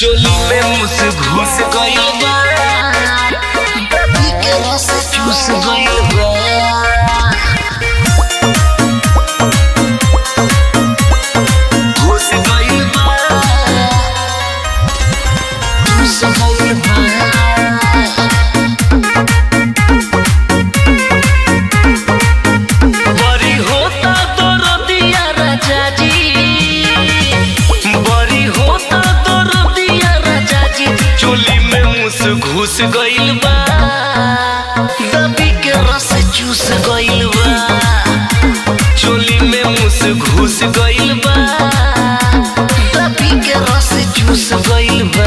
चोली में मुस घुस गइल बा के रस चूस गइल बा घुस गइल बा घुस गइल बा बरी होता दरदिया राजा जी बरी होता दरदिया राजा जी चोली में मुस घुस गइल बा दबी के रस चूस गइल बा चोली में मुस घुस गइल बा दबी के रस चूस गइल बा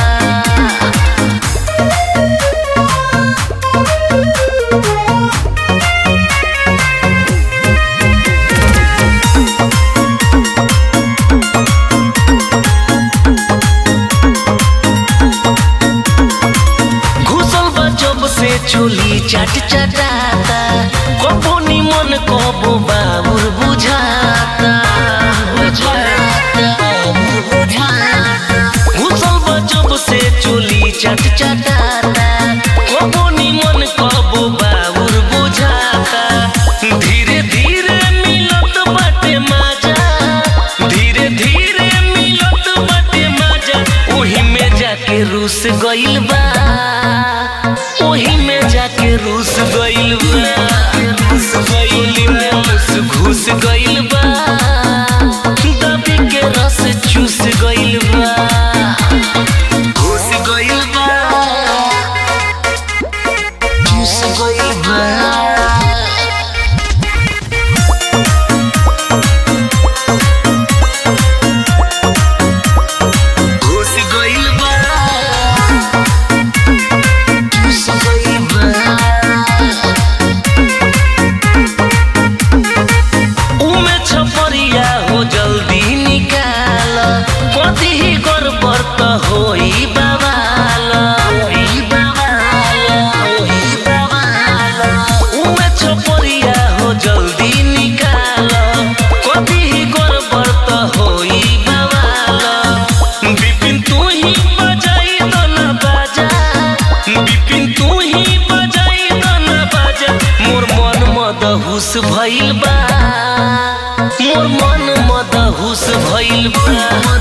घुसल बा जब से चोली चाट चटाता कबो निमन कबो बाबुर बुझाता बुझाता बुझाता घुसल बा जब से चोली चाट चटाता कबो निमन कबो बाबुर बुझाता धीरे धीरे मिलत बाटे मजा धीरे धीरे मिलत बाटे मजा ओही में जाके रूस गइल बा ओही में जाके रूस गइल बा रूस गइल में रूस घुस गइल बा दबी के रस चूस गइल बा घुस गइल बा चूस गइल बा घुस गइल बा चूस गइल बा उमे छपरिया हो जल्दी निकाल कति ही गड़बड़ त होई बवाल होई बवाल होई बवाल उमे छपरिया हो जल्दी निकाल कति ही गड़बड़ त होई बवाल बिपिन तू ही बजाई दो ना बाजा बिपिन तू ही बजाई दो ना बाजा मोर मन मदहुस भइल बा मोर मन मदहुस भइल बा